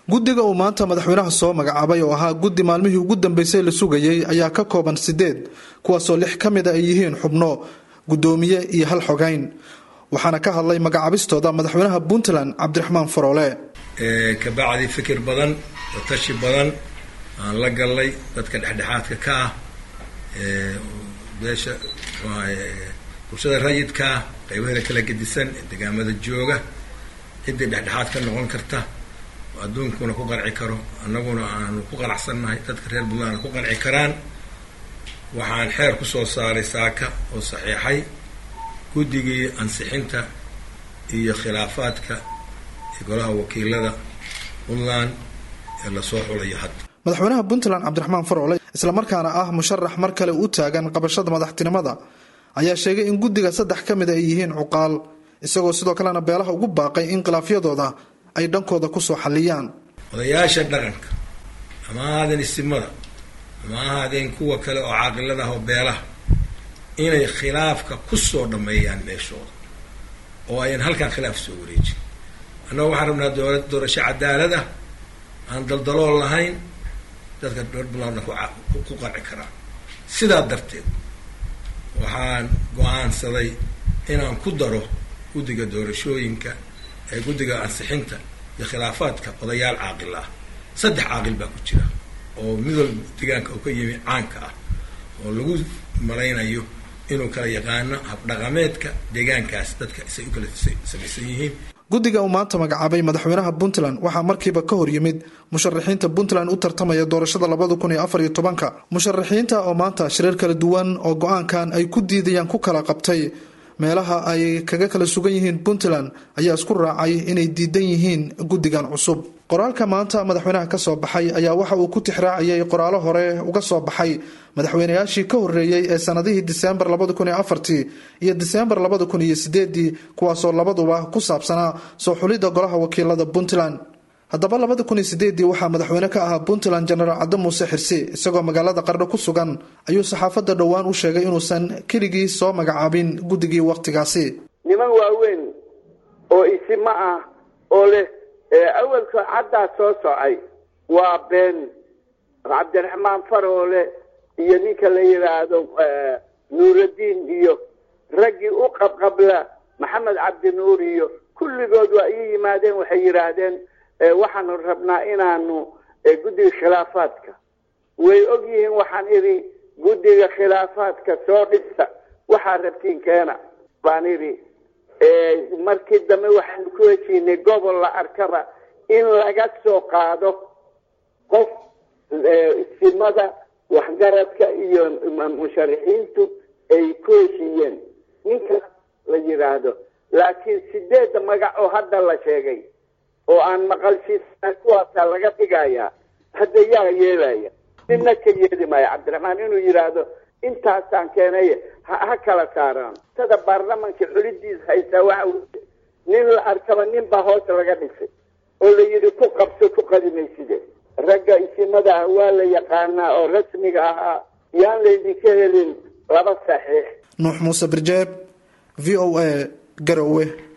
guddiga uu maanta madaxweynaha soo magacaabay oo ahaa guddi maalmihii ugu dambeysay la sugayey ayaa ka kooban sideed kuwaasoo lix ka mid a ay yihiin xubno guddoomiye iyo hal xogayn waxaana ka hadlay magacaabistooda madaxweynaha puntland cabdiraxmaan faroole kabacdi fikir badan oo tashi badan aan la gallay dadka dhexdhexaadka ka ah beesha bulshada rayidkaa qaybaheeda kala gedisan ee degaamada jooga ciddii dhexdhexaad ka noqon karta oo adduunkuna ku qanci karo annaguna aanu ku qanacsannahay dadka reer puntland ku qanci karaan waxaan xeer kusoo saaray saaka oo saxiixay guddigii ansixinta iyo khilaafaadka ee golaha wakiilada puntland ee lasoo xulayo hadda madaxweynaha puntland cabdiraxmaan faroole islamarkaana ah musharax mar kale u taagan qabashada madaxtinimada ayaa sheegay in guddiga saddex ka mid a ay yihiin cuqaal isagoo sidoo kalena beelaha ugu baaqay in khilaafyadooda ay dhankooda kusoo xalliyaan odayaasha dhaqanka ama ahaadeen isimada ama ahaadeen kuwa kale oo caaqilada ah oo beelaha inay khilaafka kusoo dhammeeyaan meeshooda oo ayan halkaan khilaaf soo wareejin annaga waxaan rabnaa doora doorasho cadaalad ah aan daldalool lahayn dadka reer puntlandna ku qanci karaan sidaa darteed waxaan go-aansaday inaan ku daro guddiga doorashooyinka ee guddiga ansixinta iyo khilaafaadka odayaal caaqil ah saddex caaqil baa ku jira oo midwal degaanka oo ka yimi caanka ah oo lagu malaynayo inuu kala yaqaano habdhaqameedka deegaankaas dadka isay u kala samaysan yihiin guddiga uu maanta magacaabay madaxweynaha puntland waxaa markiiba ka hor yimid musharaxiinta puntland u tartamaya doorashada labada kun iyo afar iyo tobanka musharaxiinta oo maanta shirar kala duwan oo go-aankan ay ku diidayaan ku kala qabtay meelaha ay kaga kala sugan yihiin puntland ayaa isku raacay inay diidan yihiin guddigan cusub qoraalka maanta madaxweynaha ka soo baxay ayaa waxa uu ku tixraaciyey qoraalo hore uga soo baxay madaxweynayaashii ka horreeyey ee sanadihii diseembar labada kun iyo afartii iyo diseembar labada kun iyo sideedii kuwaasoo labaduba ku saabsanaa soo xulidda golaha wakiilada puntland haddaba labada kun iyo sideedii waxaa madaxweyne ka ahaa puntland genaraal cadde muuse xirsi isagoo magaalada qardho ku sugan ayuu saxaafadda dhowaan u sheegay inuusan keligii soo magacaabin guddigii wakhtigaasi niman waaweyn oo isimo ah oo leh awalka caddaa soo socay waa been cabdiraxmaan faroole iyo ninka la yidhaahdo nuuraddiin iyo raggii u qabqabla maxamed cabdinuur iyo kulligood waa ii yimaadeen waxay yidhaahdeen waxaanu rabnaa inaanu guddiga khilaafaadka way og yihiin waxaan idhi guddiga khilaafaadka soo dhisa waxaa rabtiin keena baan idhi markii dambe waxaanu ku heshiinay gobol la arkaba in laga soo qaado qof simada waxgaradka iyo musharaxiintu ay ku heshiiyeen ninkaas la yidhaahdo laakiin sideedda magac oo hadda la sheegay oo aan maqalshiisana kuwaasaa laga dhigayaa hadda yaa yeelaya nina ka yeeli maayo cabdiraxmaan inuu yidhaahdo intaasaan keenay ha kala saaraan tada baarlamanka xulidiis haysaa waxa nin la arkaba nin baa hoos laga dhisay oo la yidhi ku qabso ku qadimayside ragga isimada ah waa la yaqaanaa oo rasmiga ahaa yaan laydinka helin laba saxiix nuux muuse birjeeb v o a garowe